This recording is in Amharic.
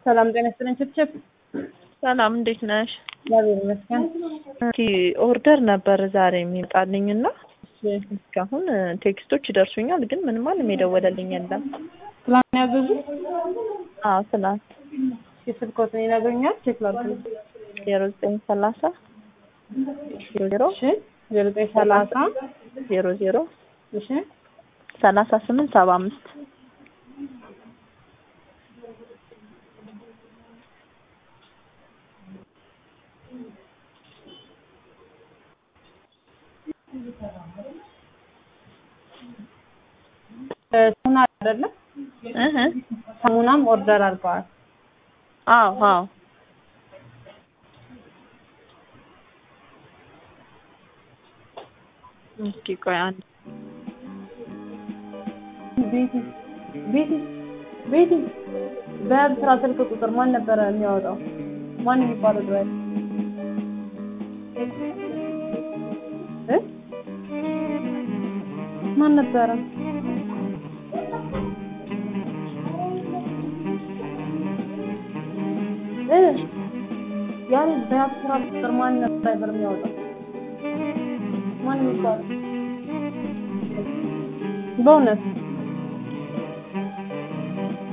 ሰላም ጤና ይስጥልኝ። ችፕችፕ ሰላም እንዴት ነሽ? እግዚአብሔር ይመስገን። እስኪ ኦርደር ነበር ዛሬ የሚመጣልኝ እና እሺ፣ እስካሁን ቴክስቶች ይደርሱኛል፣ ግን ምንም ማንም የደወለልኝ የለም። ትላንት ያዘዙ አዎ ትናንት የስልኮትን ይነግሩኛል። ቼክ ላድርግ። ዜሮ ዘጠኝ ሰላሳ ዜሮ ዜሮ እሺ፣ ዜሮ ዘጠኝ ሰላሳ ዜሮ ዜሮ እሺ፣ ሰላሳ ስምንት ሰባ አምስት ሳሙና አይደለ? እህ ሳሙናም ኦርደር አድርገዋል። አዎ አዎ እስኪ ቆይ አንድ ቤቲ ቤቲ ቤቲ በስራ ስልክ ቁጥር ማን ነበረ የሚያወጣው? ማን የሚባለው ድራይቨር እ ማን ነበረ? እ ያኔ በስራ ቁጥር ማን ነበር ድራይቨር የሚያወጣው? ማን የሚባለው? በእውነት